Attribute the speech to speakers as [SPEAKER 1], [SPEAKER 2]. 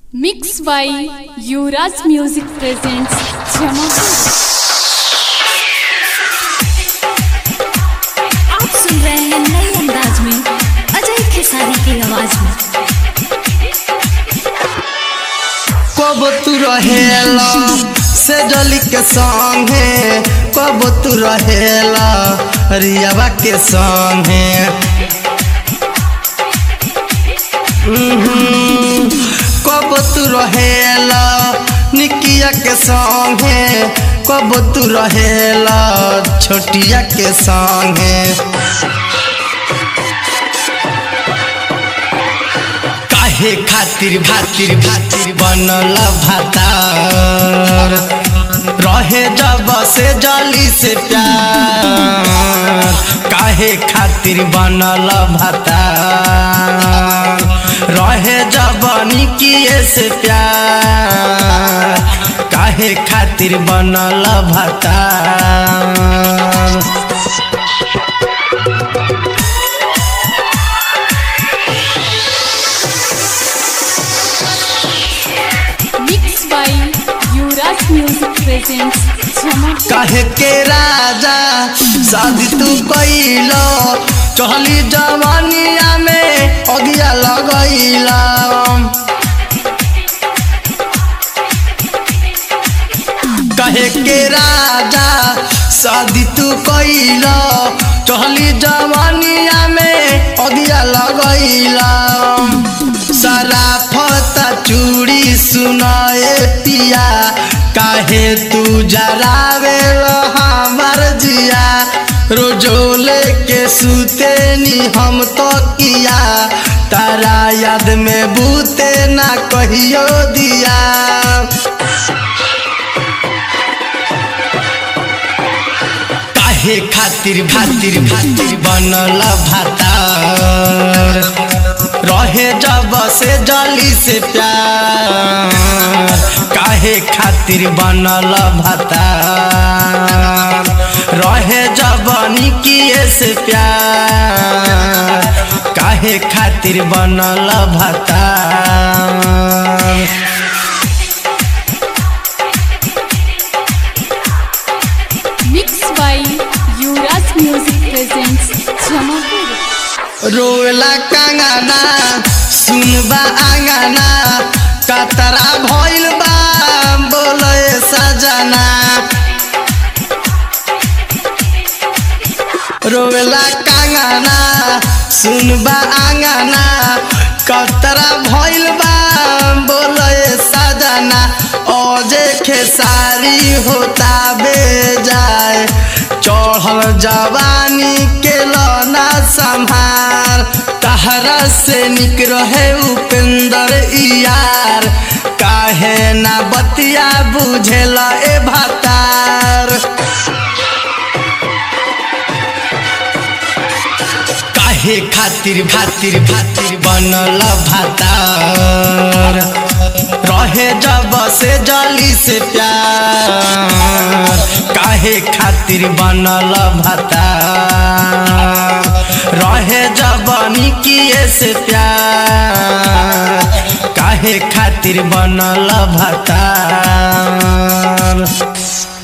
[SPEAKER 1] Mixed by Yuvraj Music presents Jamapur.
[SPEAKER 2] आप सुन रहे हैं नए अंदाज में अजय खेसारी की आवाज में
[SPEAKER 3] कब तू रहेला से जली के संगे कब तू रहेला रियावा के संगे उहुं, कब तू रहेला निकिया के संगे कब तू रहेला छोटिया के संगे काहे खातिर भातिर भातिर बनल भातार रहे जब से जली से प्यार काहे खातिर बनल भातार रहे जब निकिए से प्यार काहे खातिर बनल भातार
[SPEAKER 1] Mixed by Yuvraj Music presents Jamapur.
[SPEAKER 3] काहे के राजा शादी तू कैलो चहली जवानिया में अगिया लगैला कहे के राजा शादी तू कैलो चहली जवानिया में अगिया लगैला सराफत चूड़ी सुनाए पिया काहे तू जरावे हमार जिया रोजोले के सुते नी हम तो किया तारा याद में बूते ना कहियो दिया काहे खातिर भातिर भातिर बनल भातार रहे जब से जली से प्यार काहे खातिर बनल भातार रहे जब निकिए से प्यार काहे खातिर बनल भातार
[SPEAKER 1] Mixed by Yuvraj Music presents Jamapur.
[SPEAKER 3] रोला कंगना सुनबा आंगना कतरा भइल बा बोले सजना रोला कंगना सुनबा आंगना कतरा भइल बा बोले सजना ओजे खेसारी होता बेजाय चढ़ल जवानी के लौना संभार तहरा से निक रहे उपेंद्र यार काहे ना बतिया बुझेला ए भातार काहे खातिर भातिर भातिर बनल भातार रहे जब से जली से प्यार काहे खातिर बनल भातार रहे जब निकिए से प्यार काहे खातिर बनल भातार